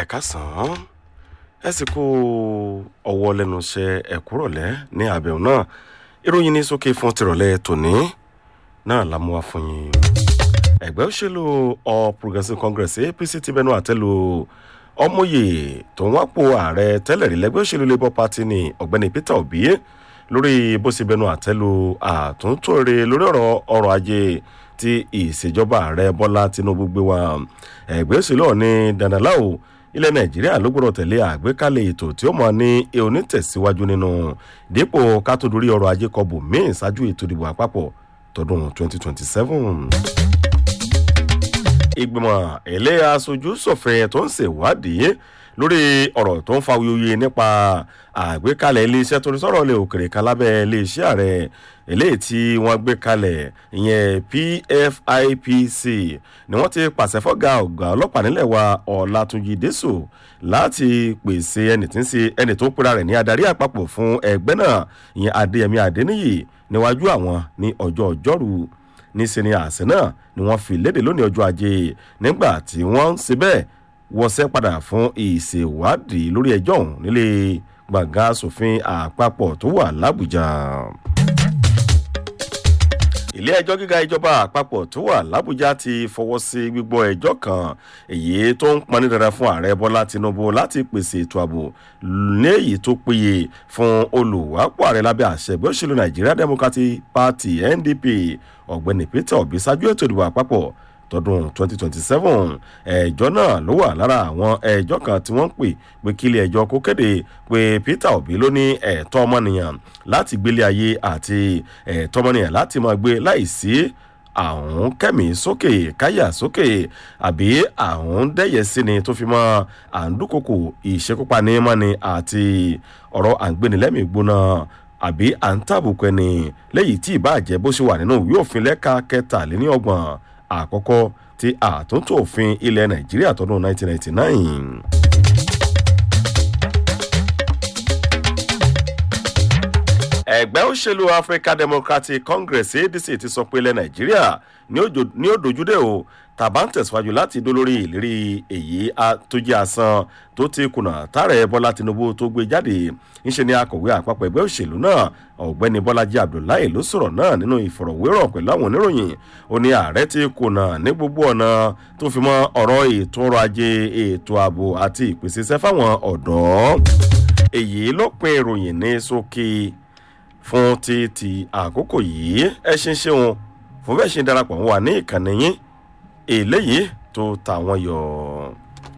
kásán ẹ sì kó ọwọ́ lẹ́nu iṣẹ́ ẹ̀kúrọ̀lẹ́ ní àbẹ̀wò náà ìròyìn ní sókè fún tìrọ̀lẹ́ tòní náà la mú wa fún yín. ẹgbẹ́ òṣèlú all progressives congress apc ti bẹnu àtẹ́lu ọmọye tó ń wápò ààrẹ tẹ́lẹ̀ rí lẹ́gbẹ́ òṣèlú labour party ní ọ̀gbẹ́ni peter obi lórí bó ṣe bẹnu àtẹ́lu àtúntò rẹ̀ lórí ọ̀rọ̀ ọrọ̀ ajé tí ìṣèjọba ààrẹ bọ́lá tinubu gbé wá ẹgbẹ́ òṣèlú ọ̀ní dandaláwo ilẹ̀ nàìjíríà ló gbọ́dọ̀ tẹ̀lé àgbékalẹ̀ ètò tí ó mọ̀ ní onítẹ̀síwájú nínú dípò kátódórí ọrọ̀ ajé kọbù míì ṣáájú ètò ìdìbò àpapọ̀ tọdún 2027. ìgbìmọ̀ ilé aṣojú sọ̀fẹ́ tó ń ṣèwádìí lórí ọ̀rọ̀ tó ń fa wuyewuye nípa àgbékalẹ̀ iléeṣẹ́ tó ní sọ̀rọ̀ lè òkèrè kan lábẹ́ iléeṣẹ́ ààrẹ eléyìí tí wọ́n gbé kalẹ̀ ìyẹn pfipc ni wọ́n ti pàṣẹ fọ́gà ọ̀gá ọlọ́pàá nílẹ̀ wa ọ̀làtúnjì dẹ́sò láti pèsè ẹni tí ń ṣe ẹni tó ń pera rẹ̀ ní adarí àpapọ̀ fún ẹgbẹ́ náà ìyẹn adéyẹmí adéníyì níwájú àwọn ní ọjọ́ ọjọ́rú níṣẹ́ ni àṣẹ náà ni wọ́n fi léde lónìí ọjọ́ ajé nígbà tí wọ́n ń ṣe bẹ́ẹ̀ wọ́sẹ̀ padà fún ìṣèwádìí lórí ẹjọ́ ọ̀hún nílé gbàngàn asòfin àpapọ̀ tó wà lábújá ilé ẹjọ́ gíga ìjọba àpapọ̀ tó wà lábújá ti fọwọ́ sí gbígbọ́ ẹjọ́ kan èyí tó ń pọn ní dandan fún ààrẹ bọ́lá tinubu láti pèsè ètò ààbò léyìí tó péye fún olùwápò ààrẹ lábẹ́ àṣẹ ẹgbẹ́ òṣèlú nigeria democratic party ndp ọ̀gbẹ́ni peter obi ṣáájú ètò ìdìbò àpapọ̀ tọdún 2027 ẹjọ́ náà ló wà lára àwọn ẹjọ́ kan tí wọ́n ń pè pé kílé ẹjọ́ kó kéde pé peter obi ló ní ẹ̀tọ́ ọmọnìyàn láti gbélé ayé àti ẹ̀tọ́ ọmọnìyàn láti máa gbé láìsí àwọn kẹ́mi sókè káyà sókè àbí àwọn dẹ́yẹ sí ni tó fi mọ́ àǹdúkòkò ìṣekúpani mọ́ni àti ọ̀rọ̀ àǹgbénilẹ́mìí gbóná àbí à ń tàbùkù ẹni lẹ́yìn tí ìbàjẹ́ bó ṣe wà nínú ìwé òfin lẹ́ka kẹtàléní ọgbọ̀n àkọ́kọ́ ti àtúntò òfin ilẹ̀ nàìjíríà tọdún 1999. ẹgbẹ́ òṣèlú african democratic congress adc ti sọ pé ilẹ̀ nàìjíríà ní ó dojúdé o tàbá ń tẹ̀síwájú láti dó lórí ìlérí èyí tó jẹ́ asán tó ti kùnà tààrẹ bọ́lá tinubu tó gbé jáde ńṣe ni akọ̀wé àpapọ̀ ẹgbẹ́ òṣèlú náà ọ̀gbẹ́ni bọ́lájí abdullahi ló sọ̀rọ̀ náà nínú ìfọ̀rọ̀wérọ̀ pẹ̀lú àwọn oníròyìn ó ní ààrẹ ti kùnà ní gbogbo ọ̀nà tó fi mọ́ ọ̀rọ̀ ètò ọrọ̀ ajé ètò ààbò àti ìpèsè iṣẹ́ fáwọn ọ̀dọ́ èyí ló pin ìròyìn ní sókè fún ti ti àkókò yìí ẹ ṣe ń ṣeun fún bẹ́ẹ̀ ṣe darapọ̀ wà ní ìkànnì yín eléyìí tó tàwọn yọ̀.